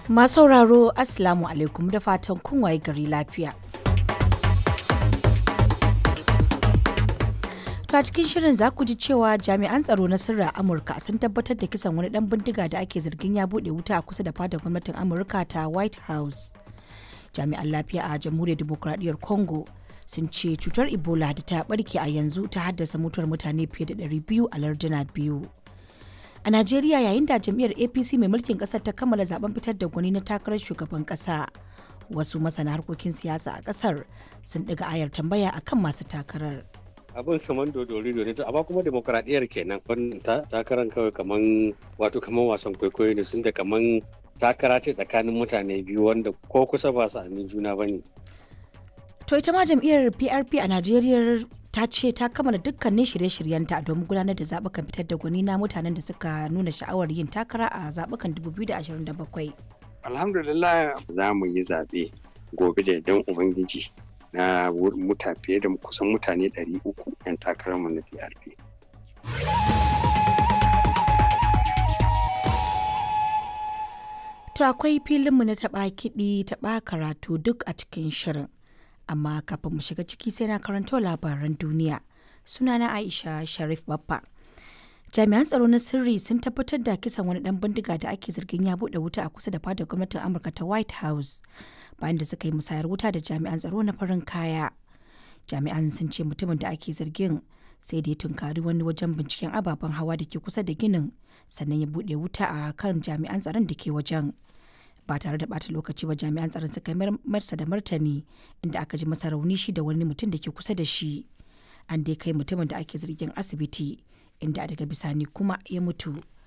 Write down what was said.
Masu sauraro Assalamu alaikum da fatan kun waye gari lafiya. To a cikin shirin za ku ji cewa jami'an tsaro na sirri a Amurka sun tabbatar da kisan wani dan bindiga da ake zargin ya bude wuta a kusa da fadar gwamnatin Amurka ta White House. Jami'an lafiya a Jamhuriyar Dimokuraɗiyyar Congo sun ce cutar Ebola da ta barke a yanzu ta haddasa mutuwar mutane fiye da 200 a larduna biyu. A Najeriya yayin da jam'iyyar APC mai mulkin kasar ta kammala zaben fitar da gwani na takarar shugaban kasa. Wasu masana harkokin siyasa a kasar sun ɗiga ayar tambaya akan masu takarar. abin kaman dodori ne to amma kuma demokradiyyar kenan wannan takarar kawai kaman wato kaman wasan kwaikwayo ne sun da kaman takara ce tsakanin mutane biyu wanda ko kusa ba su amin juna bane To ita ma jam'iyyar PRP a Najeriya ta ce ta kammala dukkanin shirye-shiryenta domin gudanar da zaɓukan fitar da gwani na mutanen da suka nuna sha'awar yin takara a zaɓukan 2027. Alhamdulillah za mu yi zaɓe gobe da idan Ubangiji na muta fiye da kusan mutane 300 'yan takararmu na PRP. To akwai filinmu na taɓa kiɗi taɓa karatu duk a cikin shirin. Amma kafin mu shiga ciki sai na karanto labaran duniya. Sunana Aisha Sharif Baffa. Jami'an tsaro na sirri sun tabbatar da kisan wani ɗan bindiga da ake zargin ya buɗe wuta a kusa da fadar gwamnatin Amurka ta White House. bayan da suka yi musayar wuta da jami'an tsaro na farin kaya jami'an sun ce mutumin da ake zargin sai da ya tunkari wani wajen binciken ababen hawa da ke kusa da ginin sannan ya buɗe wuta a kan jami'an tsaron da ke wajen ba tare da bata lokaci ba jami'an tsaron suka marsa da martani inda aka ji masa rauni shi da wani mutum da ke kusa da shi an dai kai mutumin da ake zargin asibiti inda daga bisani kuma ya mutu